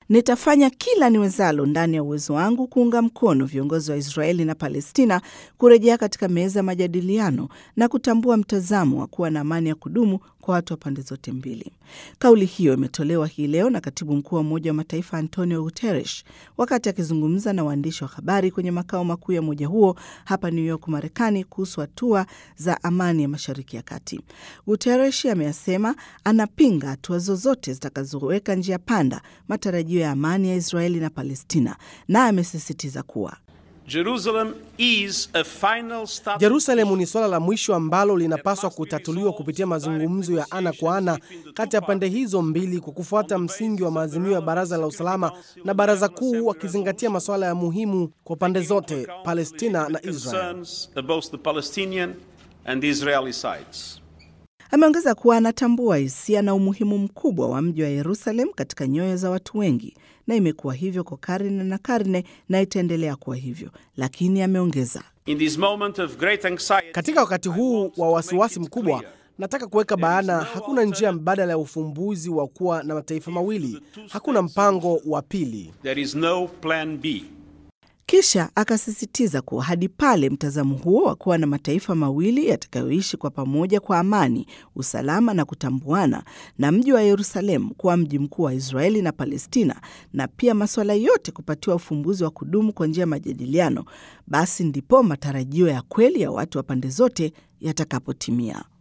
Nitafanya kila niwezalo ndani ya uwezo wangu kuunga mkono viongozi wa Israeli na Palestina kurejea katika meza ya majadiliano na kutambua mtazamo wa kuwa na amani ya kudumu kwa watu wa pande zote mbili. Kauli hiyo imetolewa hii leo na katibu mkuu wa Umoja wa Mataifa Antonio Guterres wakati akizungumza na waandishi wa habari kwenye makao makuu ya umoja huo hapa New York, Marekani, kuhusu hatua za amani ya Mashariki ya Kati. Guterres ameyasema anapinga hatua zozote zitakazoweka njia panda matarajio ya amani ya Israeli na Palestina, na amesisitiza kuwa Jerusalem is a final stop. Jerusalemu ni suala la mwisho ambalo linapaswa kutatuliwa kupitia mazungumzo ya ana kwa ana kati ya pande hizo mbili kwa kufuata msingi wa maazimio ya Baraza la Usalama na Baraza Kuu, wakizingatia masuala ya muhimu kwa pande zote, Palestina na Israel. Concerns both the Palestinian and the Israeli sides. Ameongeza kuwa anatambua hisia na umuhimu mkubwa wa mji wa Yerusalem katika nyoyo za watu wengi, na imekuwa hivyo kwa karne na karne na itaendelea kuwa hivyo, lakini ameongeza In this moment of great anxiety, Katika wakati huu wa wasiwasi mkubwa, nataka kuweka bayana, hakuna njia mbadala ya ufumbuzi wa kuwa na mataifa mawili. Hakuna mpango wa pili. there is no plan B. Kisha akasisitiza kuwa hadi pale mtazamo huo wa kuwa na mataifa mawili yatakayoishi kwa pamoja kwa amani, usalama na kutambuana, na mji wa Yerusalemu kuwa mji mkuu wa Israeli na Palestina, na pia masuala yote kupatiwa ufumbuzi wa kudumu kwa njia ya majadiliano, basi ndipo matarajio ya kweli ya watu wa pande zote yatakapotimia.